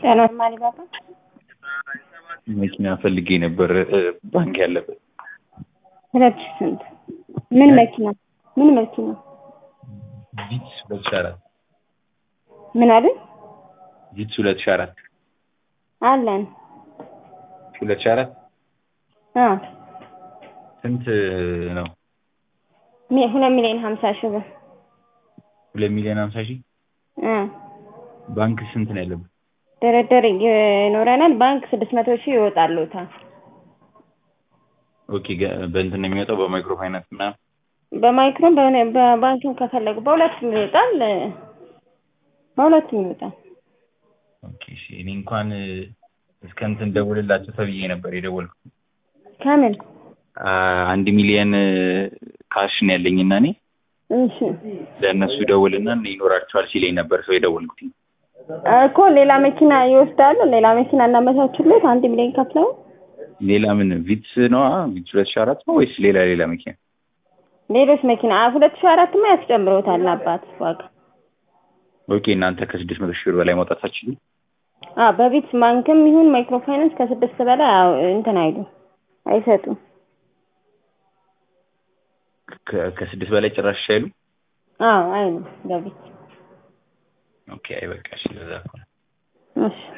ጤና ማሊባባ መኪና ፈልጌ ነበር ባንክ ያለበት ሁለት ሺህ ስንት ምን መኪና ምን መኪና ቪትስ ሁለት ሺህ አራት ምን አሉኝ ቪትስ ሁለት ሺህ አራት አለን ሁለት ሺህ አራት አ ስንት ነው? ሚ- ሁለት ሚሊዮን ሀምሳ ሺህ ብር ሁለት ሚሊዮን ሀምሳ ሺህ አ ባንክ ስንት ነው ያለበት? ድርድር ይኖረናል። ባንክ ስድስት መቶ ሺህ ይወጣሉታል። ኦኬ ገ- በእንትን ነው የሚወጣው በማይክሮ ፋይናንስ ምናምን በማይክሮም በሆነ በባንክም ከፈለጉ በሁለቱም ይወጣል። በሁለቱም ይወጣል። ኦኬ እሺ እኔ እንኳን እስከ እንትን ደውልላቸው ተብዬ ነበር የደወልኩት ከምን አ- አንድ ሚሊዮን ካሽ ነው ያለኝ እና እኔ እሺ ለእነሱ ደውልና ይኖራቸዋል ሲለኝ ነበር ሰው የደወልኩት እኮ ሌላ መኪና ይወስዳሉ። ሌላ መኪና እናመቻችለት አንድ ሚሊዮን ከፍለው ሌላ ምን ቪትስ ነው ቪትስ ሁለት ሺህ አራት ነው ወይስ ሌላ ሌላ መኪና ሌሎች መኪና አ- ሁለት ሺህ አራትማ ያስጨምረውታል አባት ዋጋ ኦኬ እናንተ ከስድስት መቶ ሺህ ብር በላይ ማውጣት አትችሉም አ በቢት ባንክም ይሁን ማይክሮ ፋይናንስ ከስድስት በላይ አዎ፣ እንትን አይሉ አይሰጡም። ከ- ከስድስት በላይ ጭራሽ አይሉ አዎ አይሉ በቢት ኦኬ አይ በቃ እሺ ለዛ እኮ ነው። እሺ